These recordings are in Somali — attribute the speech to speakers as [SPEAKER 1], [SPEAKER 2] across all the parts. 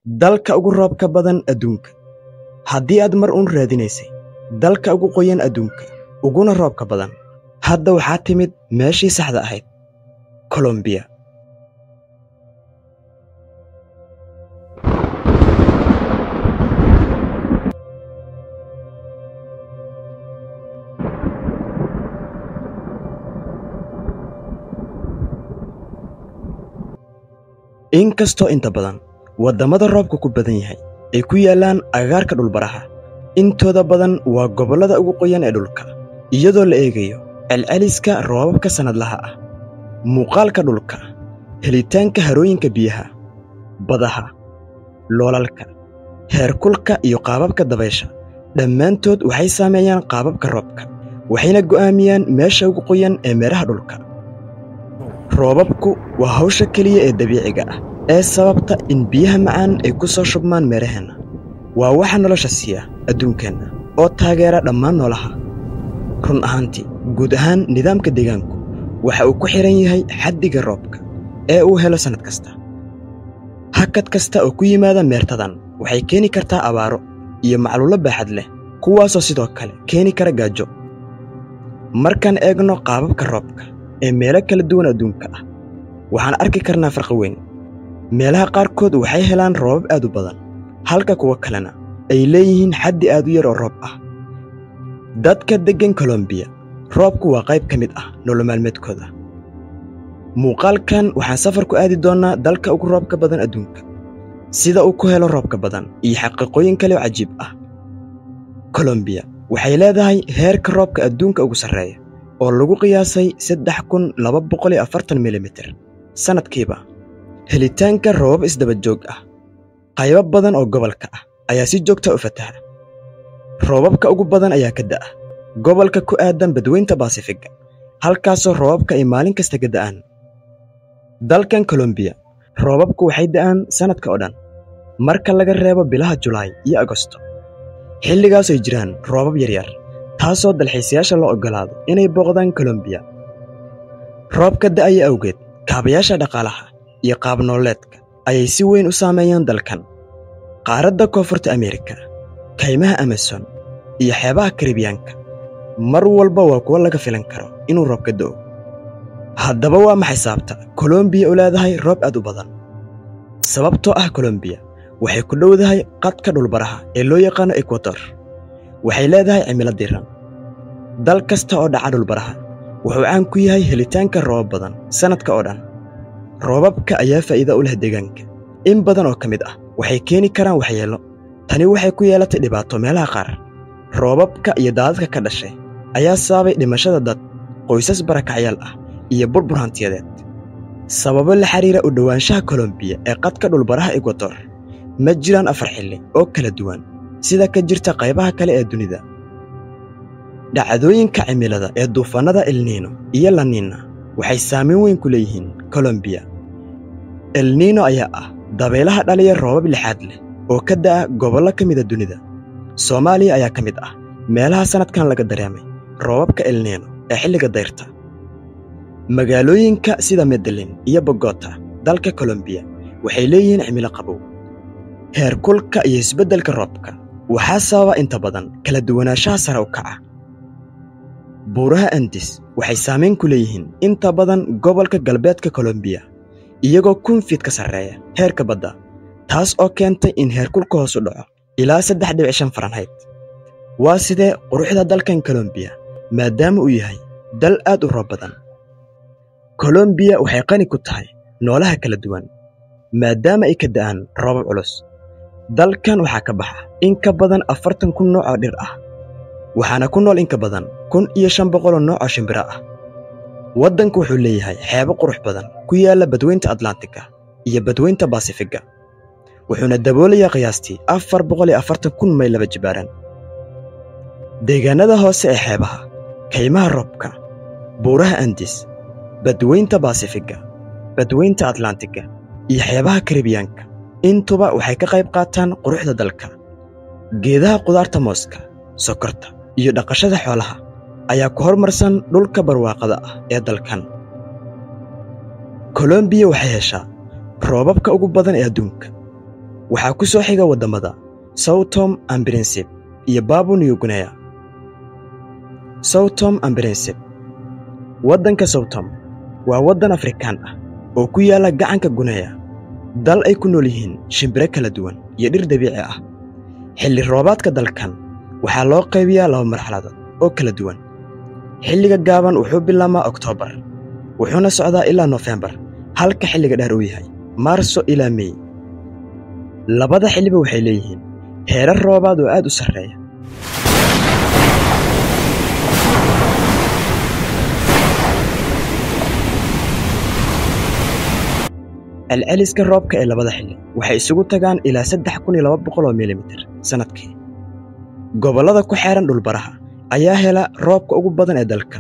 [SPEAKER 1] dalka ugu roobka badan adduunka haddii aad mar uun raadinaysay dalka ugu qoyan adduunka uguna roobka badan hadda waxaa timid meeshii saxda ahayd kolombiya inkastoo inta badan waddamada roobka ku badan yahay ay ku yaallaan agagaarka dhulbaraha intooda badan waa gobollada ugu qoyan ee dhulka iyadoo la eegayo celceliska roobabka sannadlaha ah muuqaalka dhulka helitaanka harooyinka biyaha badaha loolalka heerkulka iyo qaababka dabaysha dhammaantood waxay saameeyaan qaababka roobka waxayna go'aamiyaan meesha ugu qoyan ee meeraha dhulka roobabku waa hawsha keliya ee dabiiciga ah ee sababta in biyaha macaan ay ku soo shubmaan meeraheenna waa waxa nolosha siiya adduunkeenna oo taageera dhammaan noolaha run ahaantii guud ahaan nidaamka deegaanku waxa uu ku xidhan yahay xaddiga roobka ee uu helo sannad kasta hakad kasta oo ku yimaada meertadan waxay keeni kartaa abaaro iyo macluulo baaxad leh kuwaasoo sidoo kale keeni kara gaajo markaan eegno qaababka roobka ee meelo kala duwan adduunka ah waxaan arki karnaa farqi weyn meelaha qaarkood waxay helaan roobab aad u badan halka kuwo kalena ay leeyihiin xaddi aad u yar oo roob ah dadka deggan kolombiya roobku waa qayb ka mid ah nolomaalmeedkooda muuqaalkan waxaan safar ku aadi doonnaa dalka ugu roobka badan adduunka sida uu ku helo roobka badan iyo xaqiiqooyin kale oo cajiib ah kolombiya waxay leedahay heerka roobka adduunka ugu sarreeya oo lagu qiyaasay saddex kun laba boqol iyo afartan milimitir sannadkiiba helitaanka roobab isdaba joog ah qaybo badan oo gobolka ah ayaa si joogta u fataha roobabka ugu badan ayaa ka da'a gobolka ku aadan badweynta baasifiga halkaasoo roobabka ay maalin kasta ka da'aan dalkan kolombiya roobabku waxay da'aan sannadka oo dhan marka laga reebo bilaha julaay iyo agosto xilligaas ay jiraan roobab yaryar taasoo dalxiisayaasha loo oggolaado inay booqdaan kolombiya roobka da'aya awgeed kaabayaasha dhaqaalaha iyo qaabnooleedka ayay si weyn u saameeyaan dalkan qaaradda koonfurta ameerika kaymaha amason iyo xeebaha karibiyaanka mar walba waa kuwo laga filan karo inuu roobka do'o haddaba waa maxay sababta kolombiya u leedahay roob aad u badan sababtoo ah kolombiya waxay ku dhowdahay qadka dhulbaraha ee loo yaqaano ekwator waxay leedahay cimilo diran dal kasta oo dhaca dhulbaraha wuxuu caan ku yahay helitaanka roobab badan sannadka oo dhan roobabka ayaa faa'iida u leh deegaanka in badan oo ka mid ah waxay keeni karaan waxyeello tani waxay ku yeelatay dhibaato meelaha qaar roobabka iyo daadadka ka dhashay ayaa sababay dhimashada dad qoysas barakacyaal ah iyo burbur hantiyadeed sababo la xidhiira u dhowaanshaha kolombiya ee qadka dhulbaraha ekwator ma jiraan afar xilli oo kala duwan sida ka jirta qaybaha kale ee dunida dhacdooyinka cimilada ee duufaannada elniino iyo laniina waxay saamayn weyn ku leeyihiin kolombiya elniino ayaa ah dabaylaha dhaliya roobab lixaad leh oo ka da'a gobollo ka mida dunida soomaaliya ayaa ka mid ah meelaha sannadkan laga dareemay roobabka elniino ee xilliga dayrta magaalooyinka sida medellin iyo bogota dalka kolombiya waxay leeyihiin cimilo qabow heerkulka iyo isbeddelka roobka waxaa sababa inta badan kala duwanaanshaha sare u kaca buuraha andis waxay saamayn ku leeyihiin inta badan gobolka galbeedka kolombiya iyagoo kun fiid ka sarreeya heerka badda taas oo keentay in heerkulka hoos u dhaco ilaa saddex dhibic shan faranhayd waa sidee quruxda dalkan kolombiya maadaama uu yahay dal aad u roob badan kolombiya waxay qani ku tahay noolaha kala duwan maadaama ay ka da'aan roobab culus dalkan waxaa ka baxa in ka badan afartan kun nooc oo dhir ah waxaana ku nool in ka badan kun iyo shan boqoloo nooc oo shimbiro ah waddanku wuxuu leeyahay xeebo qurux badan ku yaalla badweynta atlantiga iyo badweynta baasifiga wuxuuna daboolayaa qiyaastii afar boqol iyo afartan kun mayl laba jibaaran deegaannada hoose ee xeebaha kaymaha roobka buuraha andis badweynta baasifiga badweynta atlantiga iyo xeebaha karibiyaanka intuba waxay ka qayb qaataan quruxda dalka geedaha qudaarta mooska sokorta iyo dhaqashada xoolaha ayaa ku hormarsan dhulka barwaaqada ah ee dalkan kolombiya waxay heshaa roobabka ugu badan ee adduunka waxaa ku soo xiga waddamada sowtom and brinsip iyo baabu new guinea sowtom and brinsip waddanka sowtom waa waddan afrikaan ah oo ku yaalla gacanka guneya dal ay ku nool yihiin shimbiro kala duwan iyo dhir dabiici ah xilli roobaadka dalkan waxaa loo qaybiyaa laba marxaladood oo kala duwan xilliga gaaban wuxuu bilaabmaa oktoobar wuxuuna socdaa ilaa nofembar halka xilliga dheer uu yahay maarso ilaa mey labada xilliba waxay leeyihiin heerar roobaad oo aad u sarreeya celceliska roobka ee labada xilli waxay isugu tagaan ilaa saddex kun iyo laba boqol oo milimitir sannadkii gobollada ku xeehan dhulbaraha ayaa hela roobka ugu badan ee dalka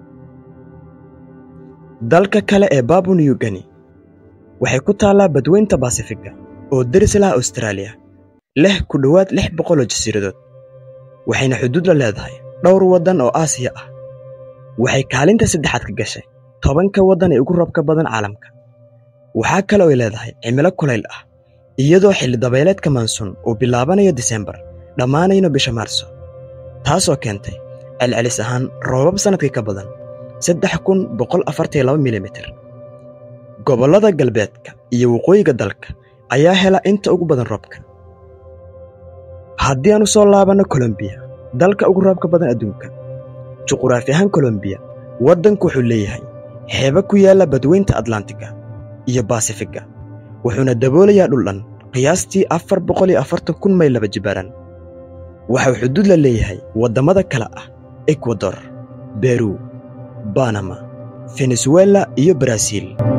[SPEAKER 1] dalka kale ee baabu new geni waxay ku taallaa badweynta baasifiga oo deris laha austraaliya leh ku dhowaad lix boqoloo jasiiradood waxayna xuduud la leedahay dhowr waddan oo aasiya ah waxay kaalinta saddexaad ka gashay tobanka waddan ee ugu roobka badan caalamka waxaa kale oo ay leedahay cimilo kulayl ah iyadoo xilli dabayleedka maansuun uu bilaabanayo disembar dhammaanayno bisha maarso taasoo keentay celcelis ahaan roobab sannadkii ka badan saddex kun boqol afartaiyo laba milimitir gobollada galbeedka iyo waqooyiga dalka ayaa hela inta ugu badan roobka haddii aan u soo laabanno kolombiya dalka ugu roobka badan adduunka juquraafi ahaan kolombiya waddanku wuxuu leeyahay xeeba ku yaalla badweynta atlantiga iyo baasifiga wuxuuna daboolayaa dhul dhan qiyaastii afar boqol iyo afartan kun mayl laba jibaaran waxau xuduud la leeyahay waddamada kale ah ekwador beru banama fenesuela iyo baraaziil